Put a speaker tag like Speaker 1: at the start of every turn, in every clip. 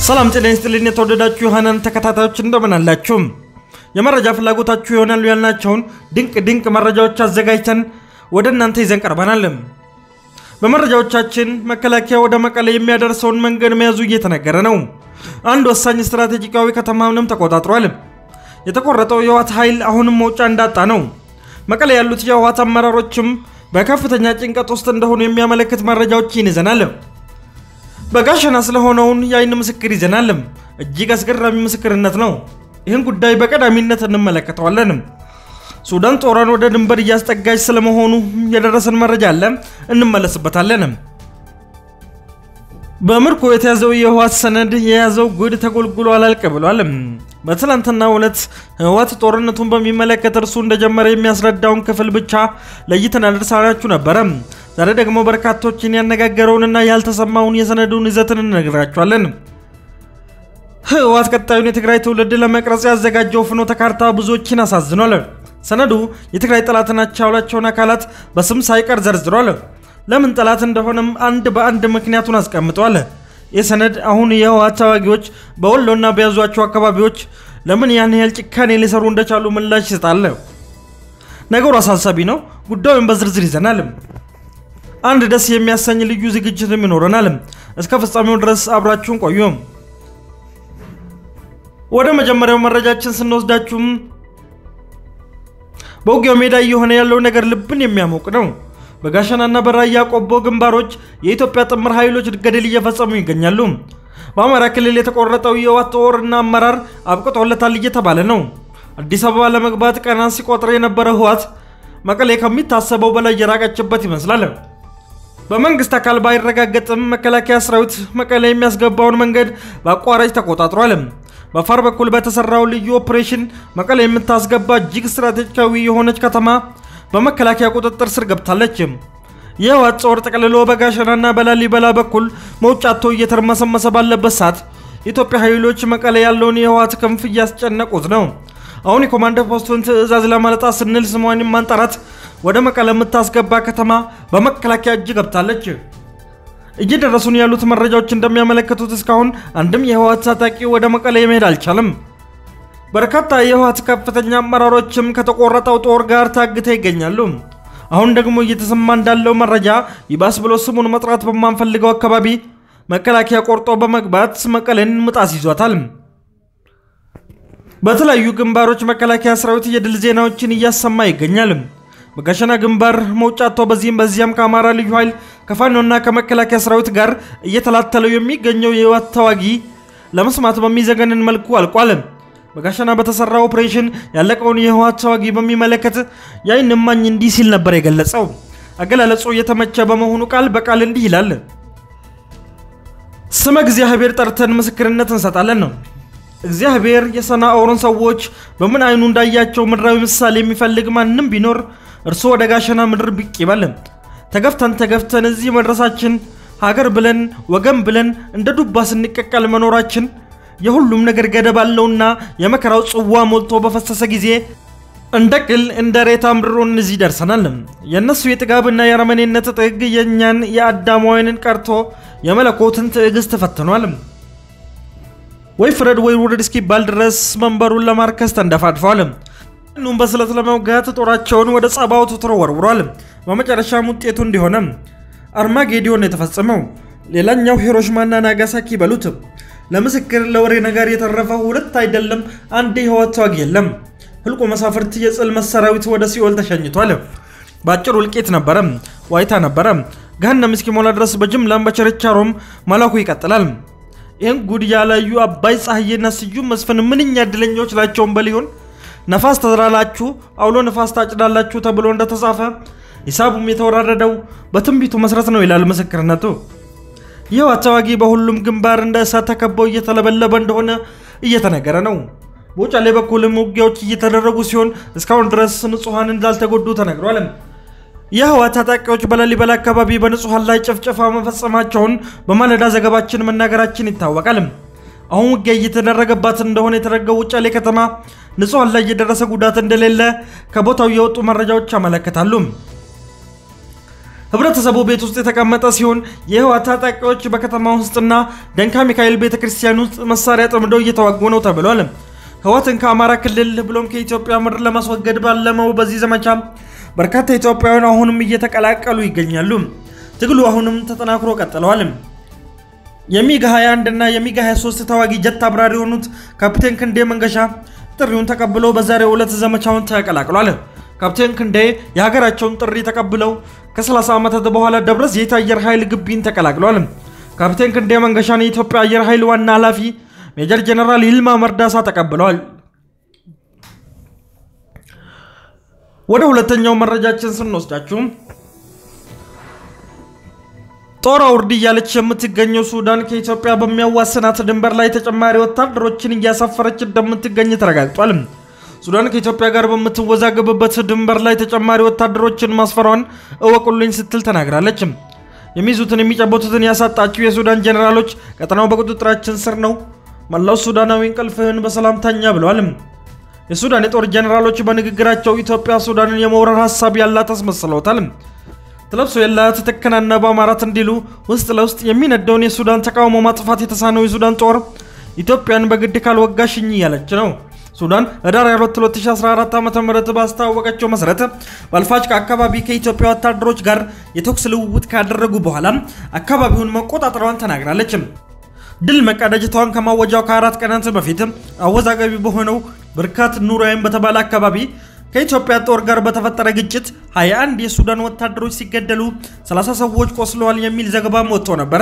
Speaker 1: ሰላም ጤና ይስጥልኝ። የተወደዳችሁ የሃናን ተከታታዮች እንደምን አላችሁ? የመረጃ ፍላጎታችሁ ይሆናሉ ያልናቸውን ድንቅ ድንቅ መረጃዎች አዘጋጅተን ወደ እናንተ ይዘን ቀርበናል። በመረጃዎቻችን መከላከያ ወደ መቀሌ የሚያደርሰውን መንገድ መያዙ እየተነገረ ነው። አንድ ወሳኝ ስትራቴጂካዊ ከተማንም ተቆጣጥሯል። የተቆረጠው የህወሓት ኃይል አሁንም መውጫ እንዳጣ ነው። መቀሌ ያሉት የህወሓት አመራሮችም በከፍተኛ ጭንቀት ውስጥ እንደሆኑ የሚያመለክት መረጃዎችን ይዘናል። በጋሸና ስለሆነውን የአይን ምስክር ይዘናል። እጅግ አስገራሚ ምስክርነት ነው። ይህን ጉዳይ በቀዳሚነት እንመለከተዋለን። ሱዳን ጦሯን ወደ ድንበር እያስጠጋች ስለመሆኑ የደረሰን መረጃ አለ፣ እንመለስበታለን። በምርኮ የተያዘው የህወሓት ሰነድ የያዘው ጉድ ተጎልጉሎ አላልቅ ብሏል። በትላንትናው ዕለት ህወሓት ጦርነቱን በሚመለከት እርሱ እንደጀመረ የሚያስረዳውን ክፍል ብቻ ለይተን አደርሳናችሁ ነበረ። ዛሬ ደግሞ በርካቶችን ያነጋገረውንና ያልተሰማውን የሰነዱን ይዘትን እንነግራችኋለን። ህወሓት ቀጣዩን የትግራይ ትውልድ ለመቅረጽ ያዘጋጀው ፍኖተ ካርታ ብዙዎችን አሳዝኗል። ሰነዱ የትግራይ ጠላት ናቸው ያላቸውን አካላት በስም ሳይቀር ዘርዝሯል። ለምን ጠላት እንደሆነም አንድ በአንድ ምክንያቱን አስቀምጧል። ይህ ሰነድ አሁን የህወሓት ተዋጊዎች በወሎና በያዟቸው አካባቢዎች ለምን ያን ያህል ጭካኔ ሊሰሩ እንደቻሉ ምላሽ ይሰጣል። ነገሩ አሳሳቢ ነው። ጉዳዩን በዝርዝር ይዘናል። አንድ ደስ የሚያሰኝ ልዩ ዝግጅትም ይኖረናል። እስከ ፍጻሜው ድረስ አብራችሁን ቆዩ። ወደ መጀመሪያው መረጃችን ስንወስዳችሁም በውጊያው ሜዳ እየሆነ ያለው ነገር ልብን የሚያሞቅ ነው። በጋሸናና በራያ ቆቦ ግንባሮች የኢትዮጵያ ጥምር ኃይሎች ገድል እየፈጸሙ ይገኛሉ። በአማራ ክልል የተቆረጠው የህወሓት ጦርና አመራር አብቅቶለታል እየተባለ ነው። አዲስ አበባ ለመግባት ቀናት ሲቆጥር የነበረ ህወሓት መቀሌ ከሚታሰበው በላይ የራቀችበት ይመስላል። በመንግስት አካል ባይረጋገጥም መከላከያ ሰራዊት መቀሌ የሚያስገባውን መንገድ በአቋራጭ ተቆጣጥሯል። በአፋር በኩል በተሰራው ልዩ ኦፕሬሽን መቀሌ የምታስገባ እጅግ ስትራቴጂካዊ የሆነች ከተማ በመከላከያ ቁጥጥር ስር ገብታለች። የህወሓት ጦር ጠቅልሎ በጋሸናና በላሊበላ በኩል መውጫቶ እየተርመሰመሰ ባለበት ሰዓት የኢትዮጵያ ኃይሎች መቀሌ ያለውን የህወሓት ክንፍ እያስጨነቁት ነው። አሁን የኮማንደር ፖስቱን ትዕዛዝ ለማለጣት ስንል ስሟን ማንጠራት ወደ መቀለ የምታስገባ ከተማ በመከላከያ እጅ ገብታለች። እየደረሱን ያሉት መረጃዎች እንደሚያመለክቱት እስካሁን አንድም የህወሓት ታጣቂ ወደ መቀለ መሄድ አልቻለም። በርካታ የህወሓት ከፍተኛ አመራሮችም ከተቆረጠው ጦር ጋር ታግተው ይገኛሉ። አሁን ደግሞ እየተሰማ እንዳለው መረጃ ይባስ ብሎ ስሙን መጥራት በማንፈልገው አካባቢ መከላከያ ቆርጦ በመግባት መቀሌን ምጣስ ይዟታል። በተለያዩ ግንባሮች መከላከያ ሰራዊት የድል ዜናዎችን እያሰማ ይገኛል። በጋሸና ግንባር መውጫቶ በዚህም በዚያም ከአማራ ልዩ ኃይል ከፋኖና ከመከላከያ ሰራዊት ጋር እየተላተለው የሚገኘው የህወሓት ተዋጊ ለመስማት በሚዘገንን መልኩ አልቋል። በጋሸና በተሰራ ኦፕሬሽን ያለቀውን የህወሓት ተዋጊ በሚመለከት የዓይን እማኝ እንዲህ ሲል ነበር የገለጸው። አገላለጹ የተመቸ በመሆኑ ቃል በቃል እንዲህ ይላል። ስመ እግዚአብሔር ጠርተን ምስክርነት እንሰጣለን ነው። እግዚአብሔር የሰናኦርን ሰዎች በምን አይኑ እንዳያቸው ምድራዊ ምሳሌ የሚፈልግ ማንም ቢኖር እርሱ ወደ ጋሸና ምድር ብቅ ይበል። ተገፍተን ተገፍተን እዚህ መድረሳችን ሀገር ብለን ወገን ብለን እንደ ዱባ ስንቀቀል መኖራችን የሁሉም ነገር ገደብ አለውና የመከራው ጽዋ ሞልቶ በፈሰሰ ጊዜ እንደ ቅል እንደ ሬታ ምድሮን እዚህ ደርሰናል። የእነሱ የጥጋብና የአረመኔነት ጥግ የእኛን የአዳማውያንን ቀርቶ የመለኮትን ትዕግስት ፈትኗል። ወይ ፍረድ ወይ ውረድ እስኪባል ድረስ መንበሩን ለማርከስ ተንደፋድፈዋል። ኑም በስለት ለመውጋት ጦራቸውን ወደ ጸባዖት ተወርውሯል። በመጨረሻም ውጤቱ እንዲሆነ አርማጌዲዮን የተፈጸመው ሌላኛው ሂሮሽማና ናጋሳኪ በሉት። ለምስክር ለወሬ ነገር የተረፈ ሁለት አይደለም አንድ የህወሓት ተዋጊ የለም። ህልቆ መሳፍርት የጽልመት ሰራዊት ወደ ሲኦል ተሸኝቷል። በአጭሩ እልቂት ነበረ፣ ዋይታ ነበረ። ገሃነም እስኪሞላ ድረስ በጅምላም በችርቻሮም መላኩ ይቀጥላል። ይህን ጉድ ያላዩ አባይ ፀሐዬና ስዩም መስፍን ምንኛ እድለኞች ናቸውን በሊሆን ነፋስ ተዘራላችሁ አውሎ ነፋስ ታጭዳላችሁ ተብሎ እንደተጻፈ ሂሳቡም የተወራረደው በትንቢቱ መሰረት ነው ይላል ምስክርነቱ። የህወሓት ተዋጊ በሁሉም ግንባር እንደ እሳት ተከበው እየተለበለበ እንደሆነ እየተነገረ ነው። በውጫሌ በኩልም ውጊያዎች እየተደረጉ ሲሆን እስካሁን ድረስ ንጹሐን እንዳልተጎዱ ተነግሯል። የህወሓት ታጣቂዎች በላሊበላ አካባቢ በንጹሐን ላይ ጭፍጨፋ መፈጸማቸውን በማለዳ ዘገባችን መናገራችን ይታወቃል። አሁን ውጊያ እየተደረገባት እንደሆነ የተደረገው ውጫሌ ከተማ ንጹሐን ላይ የደረሰ ጉዳት እንደሌለ ከቦታው የወጡ መረጃዎች ያመለክታሉ። ህብረተሰቡ ቤት ውስጥ የተቀመጠ ሲሆን የህወሓት ታጣቂዎች በከተማ ውስጥና ደንካ ሚካኤል ቤተ ክርስቲያን ውስጥ መሳሪያ ጠምደው እየተዋጉ ነው ተብሏል። ህወሓትን ከአማራ ክልል ብሎም ከኢትዮጵያ ምድር ለማስወገድ ባለመው በዚህ ዘመቻ በርካታ ኢትዮጵያውያን አሁንም እየተቀላቀሉ ይገኛሉ። ትግሉ አሁንም ተጠናክሮ ቀጥለዋል። የሚግ 21 እና የሚግ 23 ተዋጊ ጀት አብራሪ የሆኑት ካፕቴን ክንዴ መንገሻ ጥሪውን ተቀብለው በዛሬው ዕለት ዘመቻውን ተቀላቅሏል። ካፕቴን ክንዴ የሀገራቸውን ጥሪ ተቀብለው ከ30 ዓመታት በኋላ ደብረ ዘይት አየር ኃይል ግቢን ተቀላቅሏል። ካፕቴን ክንዴ መንገሻን የኢትዮጵያ አየር ኃይል ዋና ኃላፊ ሜጀር ጀነራል ይልማ መርዳሳ ተቀብለዋል። ወደ ሁለተኛው መረጃችን ስንወስዳችሁ ጦር አውርድ እያለች የምትገኘው ሱዳን ከኢትዮጵያ በሚያዋስናት ድንበር ላይ ተጨማሪ ወታደሮችን እያሳፈረች እንደምትገኝ ተረጋግጧል። ሱዳን ከኢትዮጵያ ጋር በምትወዛገብበት ድንበር ላይ ተጨማሪ ወታደሮችን ማስፈሯን እወቁልኝ ስትል ተናግራለች። የሚይዙትን የሚጨበጡትን ያሳጣችው የሱዳን ጀኔራሎች ቀጠናው በቁጥጥራችን ስር ነው፣ መላው ሱዳናዊ እንቅልፍህን በሰላም ተኛ ብለዋል። የሱዳን የጦር ጀኔራሎች በንግግራቸው ኢትዮጵያ ሱዳንን የመውረር ሀሳብ ያላት አስመስለውታል። ትለብሶ የላት ትከናነብ አማራት እንዲሉ ውስጥ ለውስጥ የሚነደውን የሱዳን ተቃውሞ ማጥፋት የተሳነው የሱዳን ጦር ኢትዮጵያን በግድ ካልወጋሽኝ እያለች ነው። ሱዳን ህዳር 22 2014 ዓ ም ባስታወቀችው መሰረት በአልፋሽቃ አካባቢ ከኢትዮጵያ ወታደሮች ጋር የተኩስ ልውውጥ ካደረጉ በኋላ አካባቢውን መቆጣጠሯን ተናግራለች። ድል መቀዳጀቷን ከማወጃው ከአራት ቀናት በፊት አወዛጋቢ በሆነው ብርካት ኑራይም በተባለ አካባቢ ከኢትዮጵያ ጦር ጋር በተፈጠረ ግጭት 21 የሱዳን ወታደሮች ሲገደሉ 30 ሰዎች ቆስለዋል የሚል ዘገባም ወጥቶ ነበረ።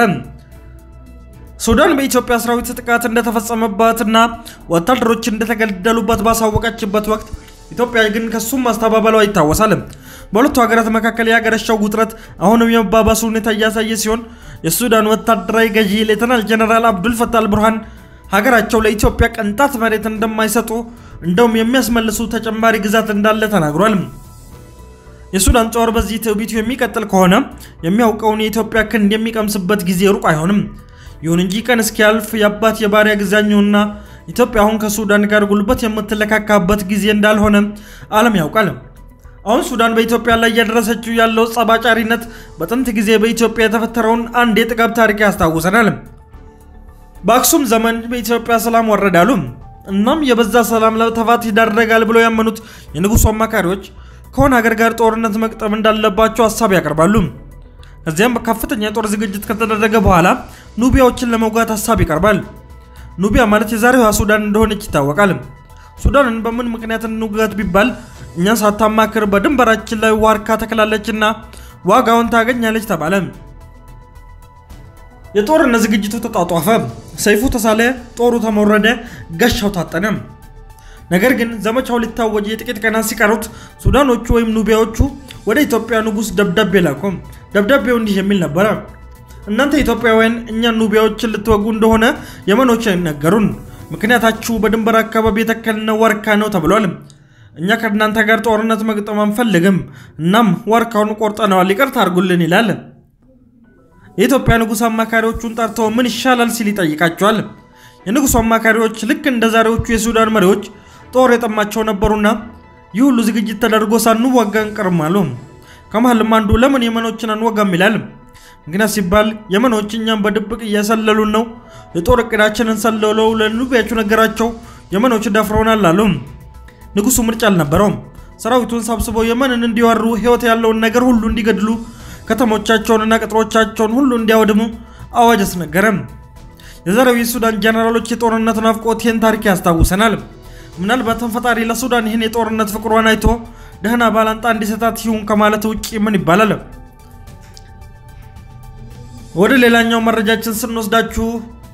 Speaker 1: ሱዳን በኢትዮጵያ ሰራዊት ጥቃት እንደተፈጸመባትና ወታደሮች እንደተገደሉበት ባሳወቀችበት ወቅት ኢትዮጵያ ግን ከሱም ማስተባበሏ ይታወሳል። በሁለቱ ሀገራት መካከል ያገረሸው ውጥረት አሁንም የመባባሱ ሁኔታ እያሳየ ሲሆን የሱዳን ወታደራዊ ገዢ ሌተናል ጀነራል አብዱል ፈታህ አልቡርሃን ሀገራቸው ለኢትዮጵያ ቅንጣት መሬት እንደማይሰጡ እንደውም የሚያስመልሱ ተጨማሪ ግዛት እንዳለ ተናግሯል። የሱዳን ጦር በዚህ ትዕቢቱ የሚቀጥል ከሆነ የሚያውቀውን የኢትዮጵያ ክንድ የሚቀምስበት ጊዜ ሩቅ አይሆንም። ይሁን እንጂ ቀን እስኪያልፍ የአባት የባሪያ ግዛኙና ኢትዮጵያ አሁን ከሱዳን ጋር ጉልበት የምትለካካበት ጊዜ እንዳልሆነ ዓለም ያውቃል። አሁን ሱዳን በኢትዮጵያ ላይ እያደረሰችው ያለው ጸባጫሪነት በጥንት ጊዜ በኢትዮጵያ የተፈጠረውን አንድ የጥጋብ ታሪክ ያስታውሰናል። በአክሱም ዘመን በኢትዮጵያ ሰላም ወረዳሉ። እናም የበዛ ሰላም ለጥፋት ይዳረጋል ብለው ያመኑት የንጉሱ አማካሪዎች ከሆነ ሀገር ጋር ጦርነት መቅጠም እንዳለባቸው ሀሳብ ያቀርባሉ። ከዚያም በከፍተኛ የጦር ዝግጅት ከተደረገ በኋላ ኑቢያዎችን ለመውጋት ሀሳብ ይቀርባል። ኑቢያ ማለት የዛሬዋ ሱዳን እንደሆነች ይታወቃል። ሱዳንን በምን ምክንያት እንውጋት ቢባል እኛን ሳታማክር በድንበራችን ላይ ዋርካ ተክላለችና ዋጋውን ታገኛለች ተባለ። የጦርነት ዝግጅቱ ተጧጧፈ። ሰይፉ ተሳለ፣ ጦሩ ተሞረደ፣ ጋሻው ታጠነ። ነገር ግን ዘመቻው ሊታወጅ የጥቂት ቀናት ሲቀሩት ሱዳኖቹ ወይም ኑቢያዎቹ ወደ ኢትዮጵያ ንጉሥ ደብዳቤ ላኩ። ደብዳቤው እንዲህ የሚል ነበረ። እናንተ ኢትዮጵያውያን እኛን ኑቢያዎችን ልትወጉ እንደሆነ የመኖች አይነገሩን። ምክንያታችሁ በድንበር አካባቢ የተከልነው ዋርካ ነው ተብሏል። እኛ ከእናንተ ጋር ጦርነት መግጠም አንፈልግም። እናም ዋርካውን ቆርጠነዋል፣ ይቅርታ አድርጉልን ይላል። የኢትዮጵያ ንጉሥ አማካሪዎቹን ጠርተው ምን ይሻላል ሲል ይጠይቃቸዋል። የንጉሡ አማካሪዎች ልክ እንደ ዛሬዎቹ የሱዳን መሪዎች ጦር የጠማቸው ነበሩና ይህ ሁሉ ዝግጅት ተደርጎ ሳንዋጋ እንቀርም አሉ። ከመሃልም አንዱ ለምን የመኖችን አንወጋም ይላል። ምክንያት ሲባል የመኖች እኛም በድብቅ እያሰለሉን ነው። የጦር እቅዳችንን ሰለለው ለኑቢያቹ ነገራቸው። የመኖች ደፍረውናል አሉ። ንጉሡ ምርጫ አልነበረውም። ሰራዊቱን ሰብስበው የመንን እንዲወሩ፣ ሕይወት ያለውን ነገር ሁሉ እንዲገድሉ፣ ከተሞቻቸውንና ቅጥሮቻቸውን ሁሉ እንዲያወድሙ አዋጅ አስነገረም። የዛሬው የሱዳን ጀነራሎች የጦርነት ናፍቆት ይህን ታሪክ ያስታውሰናል። ምናልባትም ፈጣሪ ለሱዳን ይህን የጦርነት ፍቅሯን አይቶ ደህና ባላንጣ እንዲሰጣት ይሁን ከማለት ውጭ ምን ይባላል? ወደ ሌላኛው መረጃችን ስንወስዳችሁ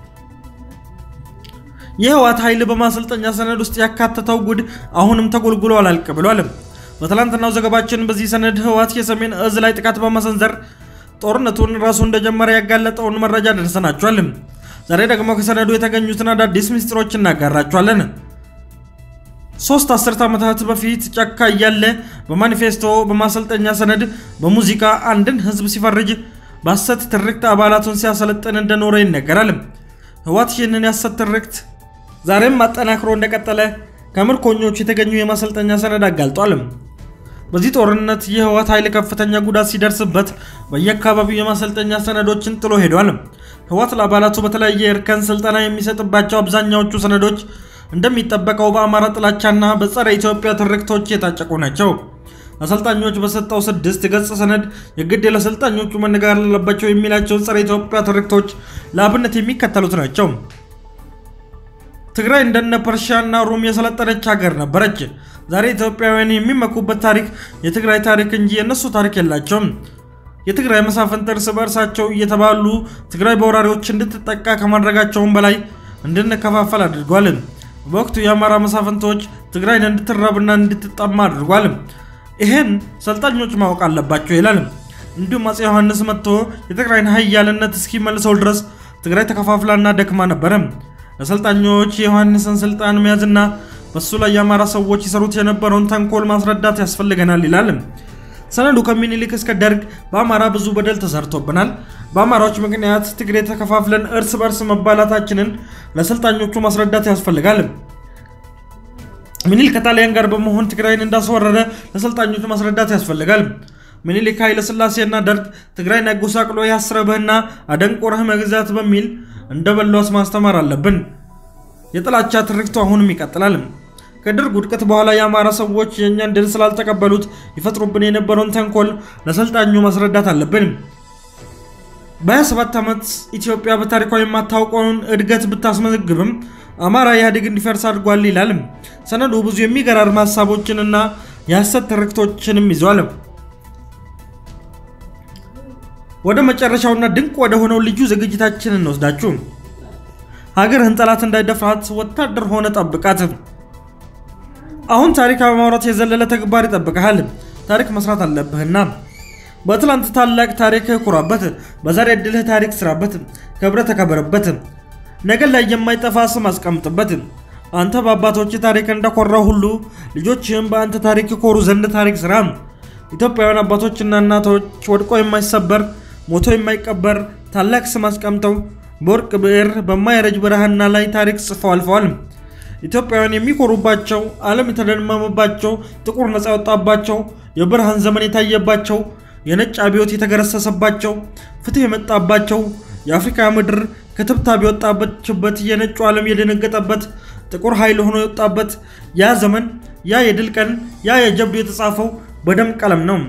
Speaker 1: የህወሓት ኃይል በማሰልጠኛ ሰነድ ውስጥ ያካተተው ጉድ አሁንም ተጎልጉሎ አላልቅ ብሏል። በትላንትናው ዘገባችን በዚህ ሰነድ ህወሓት የሰሜን እዝ ላይ ጥቃት በመሰንዘር ጦርነቱን ራሱ እንደጀመረ ያጋለጠውን መረጃ ደርሰናችኋል። ዛሬ ደግሞ ከሰነዱ የተገኙትን አዳዲስ ምስጢሮች እናጋራችኋለን። ሶስት አስርት ዓመታት በፊት ጫካ እያለ በማኒፌስቶ በማሰልጠኛ ሰነድ በሙዚቃ አንድን ህዝብ ሲፈርጅ በሐሰት ትርክት አባላቱን ሲያሰለጥን እንደኖረ ይነገራል። ህወሓት ይህንን የሐሰት ትርክት ዛሬም አጠናክሮ እንደቀጠለ ከምርኮኞቹ የተገኙ የማሰልጠኛ ሰነድ አጋልጧል። በዚህ ጦርነት የህወሓት ኃይል ከፍተኛ ጉዳት ሲደርስበት በየአካባቢው የማሰልጠኛ ሰነዶችን ጥሎ ሄዷል። ህወሓት ለአባላቱ በተለያየ እርከን ስልጠና የሚሰጥባቸው አብዛኛዎቹ ሰነዶች እንደሚጠበቀው በአማራ ጥላቻና በጸረ ኢትዮጵያ ትርክቶች የታጨቁ ናቸው። አሰልጣኞች በሰጠው ስድስት ገጽ ሰነድ የግድ ለአሰልጣኞቹ መነጋገር አለባቸው የሚላቸውን ጸረ ኢትዮጵያ ትርክቶች ለአብነት የሚከተሉት ናቸው። ትግራይ እንደነ ፐርሺያና ሩም የሰለጠነች ሀገር ነበረች። ዛሬ ኢትዮጵያውያን የሚመኩበት ታሪክ የትግራይ ታሪክ እንጂ የእነሱ ታሪክ የላቸውም። የትግራይ መሳፍንት እርስ በእርሳቸው እየተባሉ ትግራይ በወራሪዎች እንድትጠቃ ከማድረጋቸውም በላይ እንድንከፋፈል አድርጓል። በወቅቱ የአማራ መሳፍንቶች ትግራይን እንድትራብና እንድትጠማ አድርጓል። ይህን ሰልጣኞች ማወቅ አለባቸው ይላል። እንዲሁም አፄ ዮሐንስ መጥቶ የትግራይን ኃያልነት እስኪመልሰው ድረስ ትግራይ ተከፋፍላና ደክማ ነበረ። ለሰልጣኞች የዮሐንስን ስልጣን መያዝና በሱ ላይ የአማራ ሰዎች ይሰሩት የነበረውን ተንኮል ማስረዳት ያስፈልገናል ይላል ሰነዱ። ከምኒልክ እስከ ደርግ በአማራ ብዙ በደል ተሰርቶብናል። በአማራዎች ምክንያት ትግሬ ተከፋፍለን እርስ በርስ መባላታችንን ለሰልጣኞቹ ማስረዳት ያስፈልጋል። ምኒልክ ከጣሊያን ጋር በመሆን ትግራይን እንዳስወረረ ለሰልጣኞቹ ማስረዳት ያስፈልጋል። ምኒልክ ኃይለ ሥላሴና ደርግ ትግራይን አጎሳቅሎ ያስረብህና አደንቆረህ መግዛት በሚል እንደበሏስ ማስተማር አለብን። የጥላቻ ትርክቱ አሁንም ይቀጥላል። ከደርግ ውድቀት በኋላ የአማራ ሰዎች የእኛን ድል ስላልተቀበሉት ይፈጥሩብን የነበረውን ተንኮል ለሰልጣኙ ማስረዳት አለብን። በ27 ዓመት ኢትዮጵያ በታሪኳ የማታውቀውን እድገት ብታስመዘግብም አማራ ኢህአዴግ እንዲፈርስ አድርጓል ይላል ሰነዱ። ብዙ የሚገራርም ሀሳቦችንና የሐሰት ትርክቶችንም ይዟል። ወደ መጨረሻውና ድንቅ ወደ ሆነው ልዩ ዝግጅታችን እንወስዳችሁ። ሀገርህን ጠላት እንዳይደፍራት ወታደር ሆነ ጠብቃት። አሁን ታሪክ በማውራት የዘለለ ተግባር ይጠብቀሃል። ታሪክ መስራት አለብህና በትላንት ታላቅ ታሪክህ ኩራበት። በዛሬ ዕድልህ ታሪክ ስራበት፣ ከብረ ተከበረበት። ነገ ላይ የማይጠፋ ስም አስቀምጥበት። አንተ በአባቶች ታሪክ እንደኮራ ሁሉ ልጆችህም በአንተ ታሪክ ኮሩ ዘንድ ታሪክ ስራ። ኢትዮጵያውያን አባቶችና እናቶች ወድቆ የማይሰበር ሞቶ የማይቀበር ታላቅ ስም አስቀምጠው በወርቅ ብዕር በማይረጅ ብርሃና ላይ ታሪክ ጽፈው አልፈዋል። ኢትዮጵያውያን የሚኮሩባቸው፣ ዓለም የተደመመባቸው፣ ጥቁር ነፃ የወጣባቸው፣ የብርሃን ዘመን የታየባቸው፣ የነጭ አብዮት የተገረሰሰባቸው፣ ፍትህ የመጣባቸው፣ የአፍሪካ ምድር ከትብታብ የወጣበችበት፣ የነጩ ዓለም የደነገጠበት፣ ጥቁር ኃይል ሆኖ የወጣበት ያ ዘመን፣ ያ የድል ቀን፣ ያ የጀብዱ የተጻፈው በደም ቀለም ነው።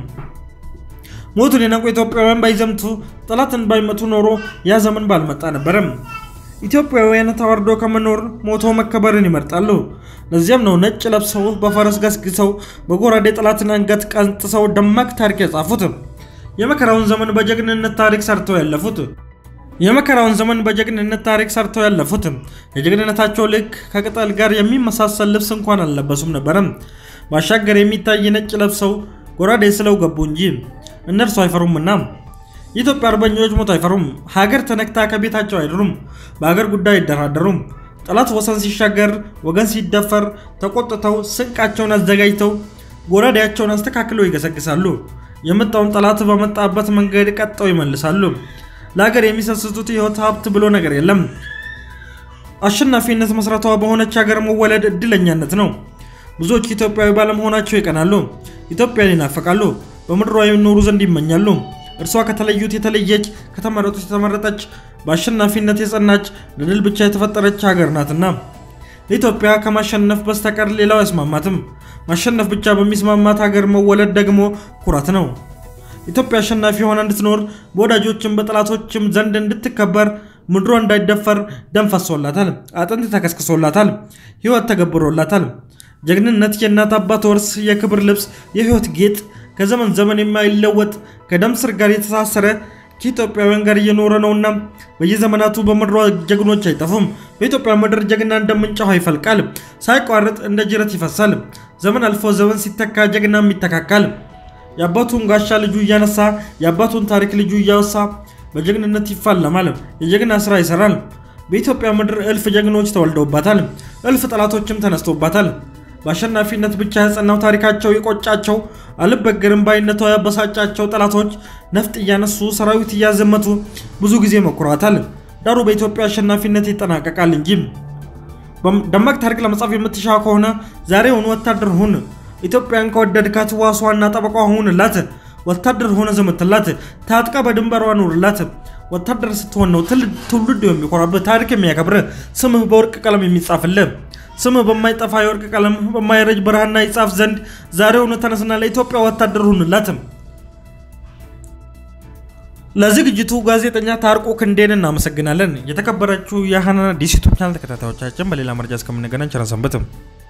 Speaker 1: ሞቱን የነቁ ኢትዮጵያውያን ባይዘምቱ ጠላትን ባይመቱ ኖሮ ያ ዘመን ባልመጣ ነበረም። ኢትዮጵያውያን ተዋርዶ ከመኖር ሞቶ መከበርን ይመርጣሉ። ለዚያም ነው ነጭ ለብሰው በፈረስ ገስግሰው በጎራዴ ጠላትን አንገት ቀንጥሰው ደማቅ ታሪክ የጻፉት። የመከራውን ዘመን በጀግንነት ታሪክ ሰርተው ያለፉት የመከራውን ዘመን በጀግንነት ታሪክ ሰርተው ያለፉት የጀግንነታቸው ልክ ከቅጠል ጋር የሚመሳሰል ልብስ እንኳን አልለበሱም ነበረም። ባሻገር የሚታይ ነጭ ለብሰው ጎራዴ ስለው ገቡ እንጂ እነርሱ አይፈሩምና። የኢትዮጵያ አርበኞች ሞት አይፈሩም። ሀገር ተነክታ ከቤታቸው አይድሩም። በሀገር ጉዳይ አይደራደሩም። ጠላት ወሰን ሲሻገር፣ ወገን ሲደፈር ተቆጥተው ስንቃቸውን አዘጋጅተው ጎራዴያቸውን አስተካክለው ይገሰግሳሉ። የመጣውን ጠላት በመጣበት መንገድ ቀጠው ይመልሳሉ። ለሀገር የሚሰስቱት የህይወት ሀብት ብሎ ነገር የለም። አሸናፊነት መስራቷ በሆነች ሀገር መወለድ እድለኛነት ነው። ብዙዎች ኢትዮጵያዊ ባለመሆናቸው ይቀናሉ። ኢትዮጵያን ይናፈቃሉ። በምድሯ የሚኖሩ ዘንድ ይመኛሉ። እርሷ ከተለዩት የተለየች፣ ከተመረጡት የተመረጠች፣ በአሸናፊነት የጸናች፣ ለድል ብቻ የተፈጠረች ሀገር ናትና ለኢትዮጵያ ከማሸነፍ በስተቀር ሌላው አይስማማትም። ማሸነፍ ብቻ በሚስማማት ሀገር መወለድ ደግሞ ኩራት ነው። ኢትዮጵያ አሸናፊ ሆና እንድትኖር በወዳጆችም በጠላቶችም ዘንድ እንድትከበር ምድሯ እንዳይደፈር ደም ፈሶላታል፣ አጥንት ተከስክሶላታል፣ ህይወት ተገብሮላታል። ጀግንነት የእናት አባት ወርስ የክብር ልብስ የህይወት ጌጥ ከዘመን ዘመን የማይለወጥ ከደም ስር ጋር የተሳሰረ ከኢትዮጵያውያን ጋር እየኖረ ነውና በየዘመናቱ በምድሯ ጀግኖች አይጠፉም። በኢትዮጵያ ምድር ጀግና እንደ ምንጭ ውሃ ይፈልቃል፣ ሳይቋርጥ እንደ ጅረት ይፈሳል። ዘመን አልፎ ዘመን ሲተካ ጀግናም ይተካካል። የአባቱን ጋሻ ልጁ እያነሳ የአባቱን ታሪክ ልጁ እያወሳ በጀግንነት ይፋለማል፣ የጀግና ስራ ይሰራል። በኢትዮጵያ ምድር እልፍ ጀግኖች ተወልደውባታል፣ እልፍ ጠላቶችም ተነስቶባታል። በአሸናፊነት ብቻ የጸናው ታሪካቸው የቆጫቸው አልበገርም ባይነቷ ያበሳጫቸው ጠላቶች ነፍጥ እያነሱ ሰራዊት እያዘመቱ ብዙ ጊዜ መኩራታል። ዳሩ በኢትዮጵያ አሸናፊነት ይጠናቀቃል እንጂ። ደማቅ ታሪክ ለመጻፍ የምትሻ ከሆነ ዛሬውን ወታደር ሁን። ኢትዮጵያን ከወደድካት ዋሷና ጠበቋ ሁንላት። ወታደር ሆነ ዘመትላት። ታጥቃ በድንበሯ ኑርላት። ወታደር ስትሆን ነው ትውልድ የሚኮራብህ፣ ታሪክ የሚያከብርህ፣ ስምህ በወርቅ ቀለም የሚጻፍልህ። ስምህ በማይጠፋ የወርቅ ቀለም በማይረጅ ብርሃና ይጻፍ ዘንድ ዛሬውኑ ተነስና ለኢትዮጵያ ወታደር ሁንላት። ለዝግጅቱ ጋዜጠኛ ታርቆ ክንዴን እናመሰግናለን። የተከበራችሁ የሃናን አዲስ ዩቱብ ቻናል ተከታታዮቻችን በሌላ መረጃ እስከምንገናኝ ቸር ሰንብቱ።